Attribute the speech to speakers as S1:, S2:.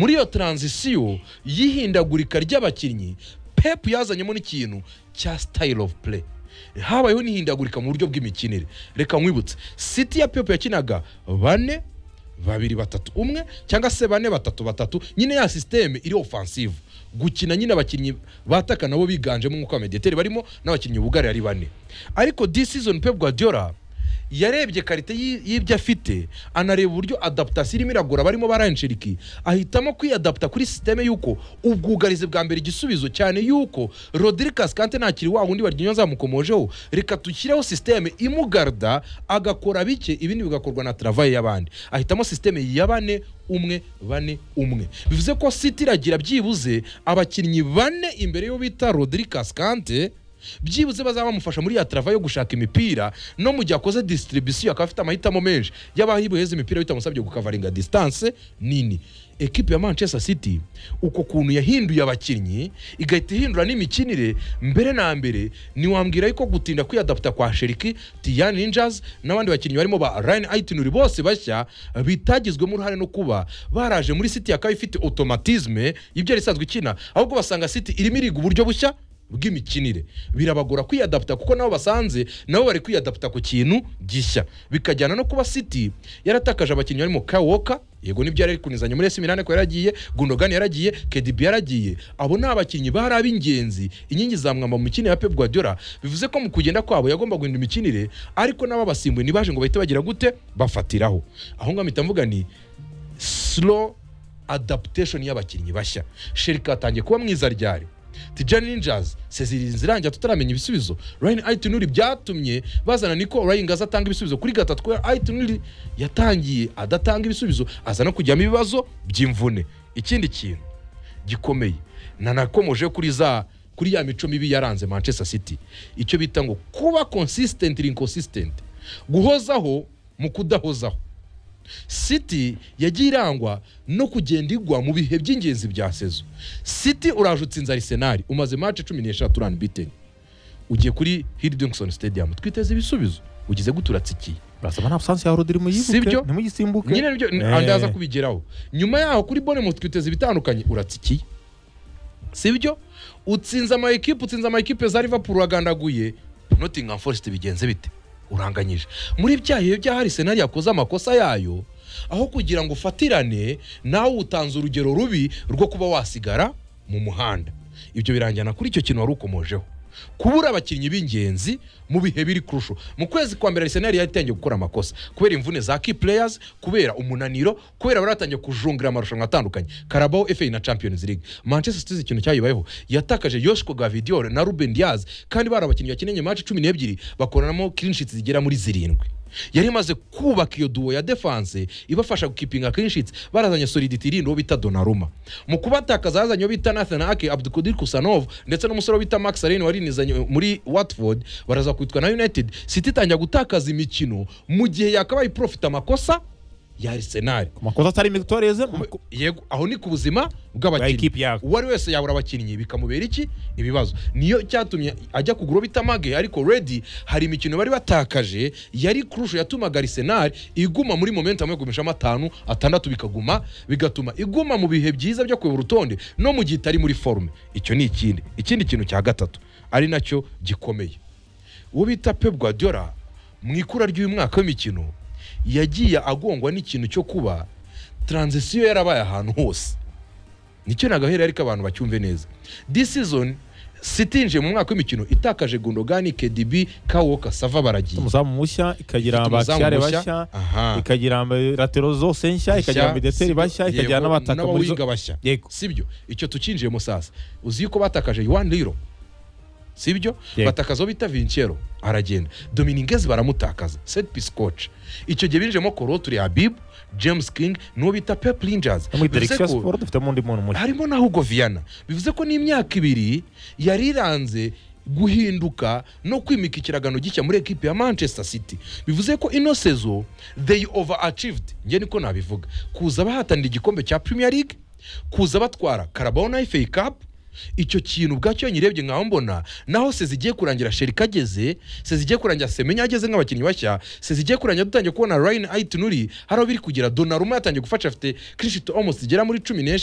S1: muri iyo taranzisiyo y'ihindagurika ry'abakinnyi pepu yazanyemo n'ikintu cya sitayili ofu pure habayeho n'ihindagurika mu buryo bw'imikinire reka nkwibutse siti ya pepu yakinaga bane babiri batatu umwe cyangwa se bane batatu batatu nyine ya sisiteme iri ofansivu gukina nyine abakinnyi bataka nabo biganjemo nk'uko abamediyateri barimo n'abakinnyi bugarira ari bane ariko disizoni pepu guardiola yarebye karite y'i- y'ibyo afite anareba uburyo adaputasiyo irimo iragora barimo baranshiriki ahitamo kwiyadaputa kuri sisiteme y'uko ubwugarizi bwa mbere igisubizo cyane y'uko rodirikasi kante ntakiri wa wundi baryonya zamukomojeho reka dushyireho sisiteme imugarda agakora bike ibindi bigakorwa na taravaye y'abandi ahitamo sisiteme ya bane umwe bane umwe bivuze ko siti iragira byibuze abakinnyi bane imbere y'uwo bita rodirikasi kante byibuze bazaba bamufasha muri ya tarava yo gushaka imipira no mu gihe akoze disitiribisiyo akaba afite amahitamo menshi y'abahibu heza imipira bitamusabye gukavaringa disitanse nini ekipi ya manchester city uko kuntu yahinduye abakinnyi igahita ihindura n'imikinire mbere na mbere ntiwambwira yuko gutinda kwiyadaputa kwa sheriki tiyan ninjas n'abandi bakinnyi barimo ba ryan aitinuri bose bashya bitagizwemo uruhare no kuba baraje muri city yakaba ifite otomatizme y'ibyo yari isanzwe ikina ahubwo basanga city irimo iriga uburyo bushya bw'imikinire birabagora kwiyadaputa kuko nabo basanze nabo bari kwiyadaputa ku kintu gishya bikajyana no kuba city yaratakaje abakinnyi barimo kawoka yego nibyo yari kunizanya muri esi minani ko yaragiye gundogan yaragiye kedibi yaragiye abo ni abakinnyi bari ab'ingenzi inkingi za mwamba mu mikinire ya pep guardiola bivuze ko mu kugenda kwabo yagomba guhindura imikinire ariko n'ababasimbuye ntibaje ngo bahite bagira gute bafatiraho aho ngaho mpita mvuga ni slow adaptation y'abakinnyi bashya sherika atangiye kuba mwiza ryari tijani ninjazi sezirinzi irangira tutaramenya ibisubizo ryan aitinuri byatumye bazana niko ryan gaza atanga ibisubizo kuri gatatu kubera aitinuri yatangiye adatanga ibisubizo aza no kujyamo ibibazo by'imvune ikindi kintu gikomeye nanakomoje kuri za kuri ya mico mibi yaranze manchester city icyo bita ngo kuba consistent inconsistent guhozaho mu kudahozaho siti yagiye irangwa no kugenda igwa mu bihe by'ingenzi bya sezo siti uraje utsinze arisenali umaze mace cumi n'eshatu urani biteni ugiye kuri hiridinkisoni sitediyamu twiteze ibisubizo ugize gute uratsikiye
S2: barasaba nta busansi ya rodiri muyibuke
S1: Sibyo?
S2: ntimugisimbuke
S1: nyine nibyo
S2: Eh.
S1: ndaza kubigeraho nyuma yaho kuri bonemuti twiteze ibitandukanye uratsikiye sibyo utsinze ama ekipe utsinze ama ekipe za liverpool uragandaguye notingham forest bigenze bite uranganyije muri bya bihe bya hari senari yakoze amakosa yayo aho kugira ngo ufatirane nawe utanze urugero rubi rwo kuba wasigara mu muhanda ibyo birangira kuri icyo kintu wari ukomojeho kubura abakinnyi b'ingenzi mu bihe biri kurusho mu kwezi kwa mbere arisenali yatangiye gukora amakosa kubera imvune za key players kubera umunaniro kubera baratangiye kujungira amarushanwa atandukanye karabao fa na champions league manchester city ikintu cyayibayeho yatakaje yoshiko gavidior na ruben diaz kandi bari abakinnyi bakinanye match cumi n'ebyiri bakoranamo clinshits zigera muri zirindwi yari imaze kubaka iyo duwo ya defanse ibafasha gukipinga clinshits barazanye solidity irindi uwo bita donaruma mu kubatakaza yazanye uwo bita nathan ake abdukodir kusanov ndetse n'umusore wo bita max aren warinizanye muri watford baraza kwitwa na united city itangira gutakaza imikino mu gihe yakabaye profita amakosa ya arsenal
S2: ku makosa atari migitoreze
S1: yego aho ni ku buzima
S2: Bwa
S1: bw'abakinnyi
S2: ekipi yabo.
S1: uwo ari wese yabura abakinnyi bikamubera iki ibibazo niyo cyatumye ajya kugura uwo bita mage ariko redi hari imikino bari batakaje yari kurusho yatumaga arisenali iguma muri momentamu yo kumishamo atanu atandatu bikaguma bigatuma iguma mu bihe byiza byo kuyobora urutonde no mu gihe itari muri forume icyo ni ikindi ikindi kintu cya gatatu ari nacyo gikomeye uwo bita pep guardiola mu ikura ry'uyu mwaka w'imikino yagiye agongwa n'ikintu cyo kuba taranzisiyo yarabaye ahantu hose nicyo nagahera ariko abantu bacyumve neza disizoni siti yinjiye mu mwaka w'imikino itakaje gondogani kedibi kawoka sava baragiye
S2: umuzamu mushya ikagira
S1: Ifite umuzamu
S2: abakiyare
S1: mushya,
S2: bashya
S1: aha.
S2: ikagira aba- ratero zose nshya ikagira abideteri
S1: sibyo,
S2: bashya ikagira
S1: yego,
S2: n'abataka muri zo
S1: n'abawiga bashya
S2: Yego.
S1: sibyo icyo tukinjiyemo sasa uzi yuko batakaje yuwan riro sibyo
S2: Yego.
S1: batakaza uwo bita vincero aragenda dominingezi baramutakaza set piscoch icyo gihe binjiyemo koroturi habibu james king n'uwo bita pep rangers
S2: no muri
S1: Bivuze
S2: direkisiyo
S1: ko-
S2: siporo dufitemo undi muntu mushya
S1: harimo na Hugo Viana bivuze ko n'imyaka ibiri yariranze guhinduka no kwimika ikiragano gishya muri ekipi ya manchester city bivuze ko ino sezo they over achieved nge niko nabivuga kuza bahatanira igikombe cya premier league kuza batwara karabao na fa cup icyo kintu ubwacyo iyo nyirebye nkaho mbona naho se zigiye kurangira sherika ageze se zigiye kurangira semenya ageze nk'abakinnyi bashya se zigiye kurangira dutangiye kubona rayini ayitunuri hari aho biri kugera donaruma yatangiye gufasha afite kirishito omosi zigera muri cumi n'eshanu